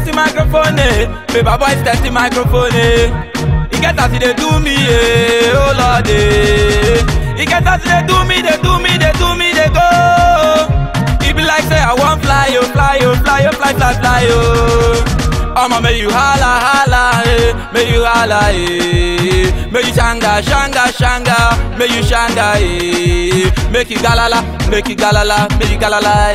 testing microphone, eh. Paper boys testing microphone, eh. You get as they do me, eh. Oh Lord, eh. You get as they do me, they do me, they do me, they go. It be like say I want fly, yo, fly, yo, fly, yo, fly, fly, fly, yo. I'ma make you holla, holla, eh. Make you holla, eh. Make you shanga, shanga, shanga. Make you shanga, eh. Make you galala, make you galala, make you galala,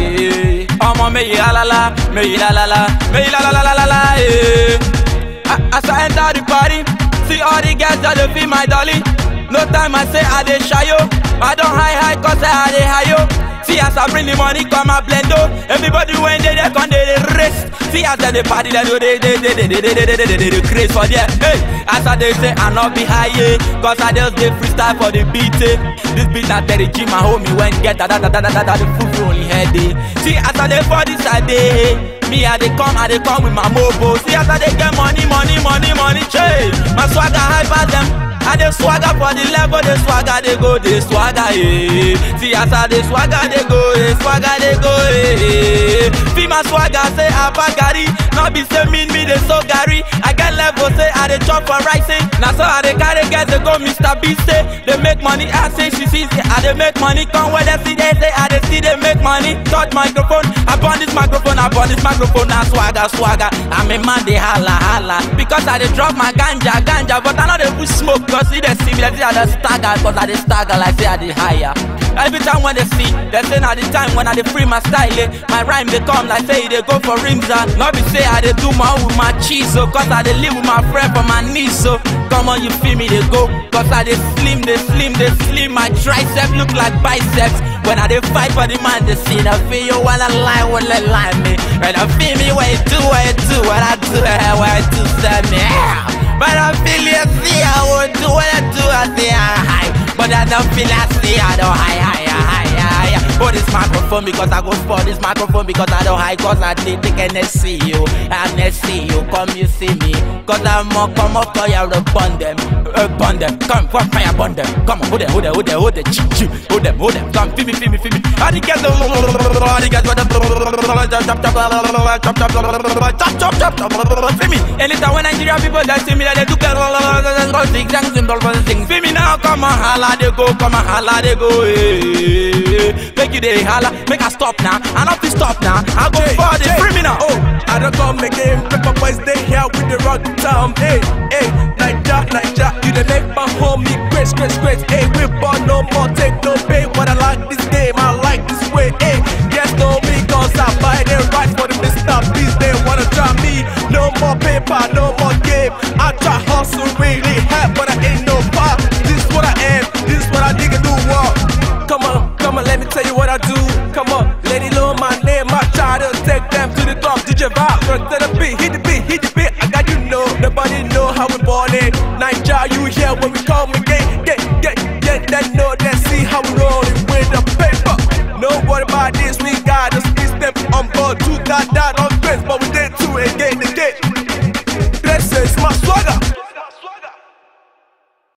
eh. I'ma make you halala, make you la la la, make you la la la la la la, eh. A- As I enter the party, see all the girls that they feel my dolly. No time I say I dey shy yo. I don't high high cause I dey high yo. See as I bring the money come a blendo. Everybody when they there come they dey race. See as they dey party they do they they they they they they they they they they they craze for there. Hey, as I dey say I not be high yeah. Cause I just dey freestyle for the beat. Eh. This beat na Terry G my homie when get da da da da da da da the full only head. Eh. See as I dey for this side eh. Me I dey come, I dey come with my mobo. See as I dey get money, money, money, money, change. My swagger high pass them. I dey swagger for the level, the swagger dey go, the swagger eh. See as I dey swagger dey go, the swagger dey go eh. See my swagger say Abba Gary, not be say mean me dey so Gary. I get level say I dey chop for rising. Now so I dey carry get dey go Mr. B say they make money. I say she see say I dey make money. Come where they see they say I dey see they make money. Touch microphone, I burn this microphone, I burn this microphone. Now swagger, swagger. I'm a man they holla holla because I dey drop my ganja ganja, but I know they push smoke. Cause see they see me, they say I dey stagger, cause I dey stagger like say I dey higher. Every time when they see, they say now the time when I dey free my style, eh. my rhyme they come like say they go for rims and not be say I dey do my own with my cheese, so cause I dey live with my friend for my knees, so come on you feel me they go, cause I dey slim, they slim, they slim, my tricep look like biceps. When I dey fight for the man, they see the feel you wanna lie, wanna lie me. When I feel me, what you do, what you do, what I do, eh, what I do, say me. Yeah. But I feel you see, I won't do what I do, I say I high. But I don't feel I see, I don't high, high, high, high, high. For this microphone because I go for this microphone because I don't high cause I did take and see you and see you come you see me cause I'm more come up for you upon them upon them come come fire upon them come on hold them hold them hold them hold them choo choo hold them hold them come feel me feel me feel me all the girls all the girls with the chop chop chop chop chop chop chop chop feel me anytime when Nigeria people they see me they do get things and simple things feel me now come on holla they go come on holla they go eh make you dey holla make I stop now I not be stop now I go for the free me now Oh, I don't come again. Paper boys, they here with the rock town. Hey, hey, Niger, Niger, you they make my homie grace, grace, grace. Hey, we born no more, take no pay. But I like this game, I like this way. Hey, yes, no me, cause I buy the rights for the Mr. Beast. They wanna try me. No more paper, no more game. I try hustle really hard, but I ain't no pop. This is what I am, this is what I nigga do. Walk. Come on, come on, let me tell you what I do. Come on, let it know my name. I try to take them to the top. DJ Vibe, first to the beat, hit the beat, hit the beat. I got you know, nobody know how we born it. Niger, you here when we come again. Get, get, get that know, let's see how we rolling with the paper. No worry about this, we got us. We step on board, two got that on grace, but we did two again, again. This is my swagger.